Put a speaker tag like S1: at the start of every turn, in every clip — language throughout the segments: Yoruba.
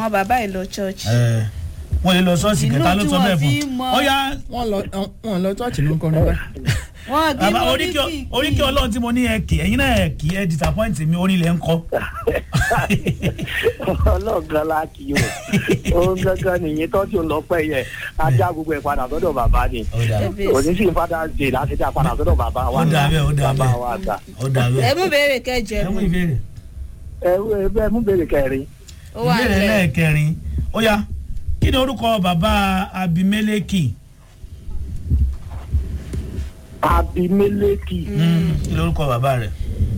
S1: àwọn bàbá yìí lọ church.
S2: ẹ wọn lè lọ ṣọ́ọ̀ṣì
S1: Inú
S2: kẹta ló
S1: tí
S2: sọ
S1: wọ́n
S2: bẹ́ẹ̀
S1: fi
S2: fún
S1: mọ-
S2: ó yá
S3: wọ́n lọ wọ́n lọ chọ́ọ̀chì ló ń kọrin báyìí.
S1: wọn kì í
S2: bàbá
S1: mọ
S2: oríkì
S1: oríkì
S2: oríkì ọlọ́run tí mo ní ẹ kì ẹ̀yin náà ẹ kì ẹ disappoint mi orin lẹ́ ń kọ́.
S4: ọlọ́ọ̀gán la kì í o òun gángan nìyí tọ́jú lọ́pẹ́ yẹn ajá gbogbo ẹ̀ padà sọ́dọ̀ bàbá ni
S2: ó dà bẹ́ẹ̀
S4: òní sì fada ṣe láti dá padà sọ́dọ̀ bàbá wa
S2: Ó dà bẹ́ẹ̀, ó dà
S4: bàbá
S2: bẹ́ẹ̀.
S4: wa àgbà.
S2: ó dà
S1: ẹ
S2: bẹ́ẹ̀
S1: mú béèrè kẹjọ
S2: ẹ mú ìbéèrè
S4: ẹ ẹ bẹ́ẹ̀ mú béèrè kẹrin
S1: ó wà
S2: ìbéèrè
S1: nílẹ̀
S2: lẹ́ẹ̀kẹrin ó yá kí ni orúkọ bàbá abimeleki
S4: abimeleki
S2: Mm, kí ni orúkọ bàbá rẹ̀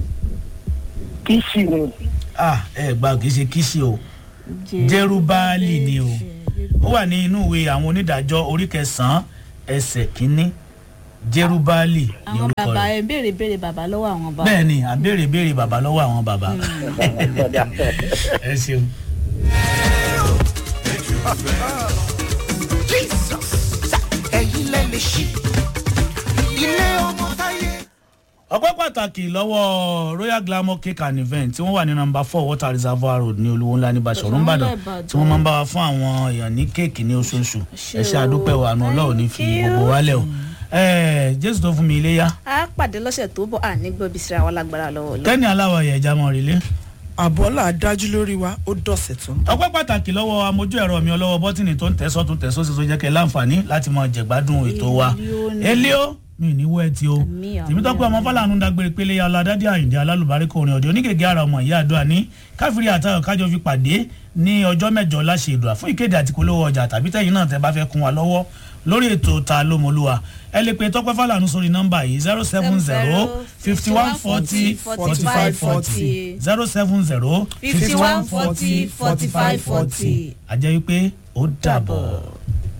S4: kìsì ni
S2: ah ẹ gbà kì í ṣe kíṣì o jerubali ni o ó wà ní inú ìwé àwọn onídàájọ́ orí kẹsàn-án ẹsẹ̀ kínní jerubali ni
S1: àwọn
S2: orúkọ
S1: bàbá
S2: rẹ̀
S1: ẹ béèrè béèrè bàbá lọ́wọ́ àwọn bàbá.
S2: bẹ́ẹ̀ ni àbèrè béèrè bàbá lọ́wọ́ àwọn bàbá ẹ ṣeun.
S5: ẹ̀yin lẹ lè ṣí ilé ọmọ táyé.
S2: ọpẹ́ pàtàkì lọ́wọ́ royal glamour cake and event tí wọ́n wà ní nọmba four water reservoir road ní olúwo ńlá ní basọ̀rọ̀ ńbàdàn tí wọ́n máa ń bá wa fún àwọn èèyàn ní kéèkì ní oṣooṣù ẹ ṣe àdúpẹ́ wa àánú ọlọ́run ní fi gbogbo wálẹ̀ o Ẹ, jésù tó fún mi iléyá
S1: a pàdé lọ́sẹ̀ tó bọ̀ à ní gbọ́bí síra wa lágbára lọ́wọ́ lọ.
S2: kẹ́ni aláwọ̀ ẹ̀yà ẹja mọ̀ rí lé.
S3: àbọ̀là dájú lórí wa ó dọ̀sẹ̀ tó ń bọ̀.
S2: ọpẹ́ pàtàkì lọ́wọ́ amójú ẹ̀rọ mi ọlọ́wọ́ bọ́tìnì tó ń tẹ̀sọ́ tó ń tẹ̀sọ́ sí tó jẹ́ kẹ́ láǹfààní láti mọ jẹ̀gbádùn ètò wa elio mi ò ní wọ́ ẹ ti o
S1: Àmì, àmì,
S2: tèmi tọ́pẹ́ ọmọ fọláàánú dágbére pélé ya ọlọ́dádé àyìndé alálùbáríkọ orin ọ̀dẹ onígègé ara ọmọ ìyá àdúrà ní káfírí àtàwọn kájọ fi pàdé ní ọjọ́ mẹ́jọ láṣẹ ìdùà fún ìkéde àti polówó ọjà tàbí tẹ̀yìn náà tẹ́ bá fẹ́ kún wa lọ́wọ́ lórí ètò ta lómolúwa ẹ lè pe tọ́pẹ́ fọláàánú sórí nọ́mbà yìí zero seven zero fifty one forty forty five forty zero seven zero
S1: fifty one forty forty five forty.
S2: àjẹ́ wípé ó dàbọ̀.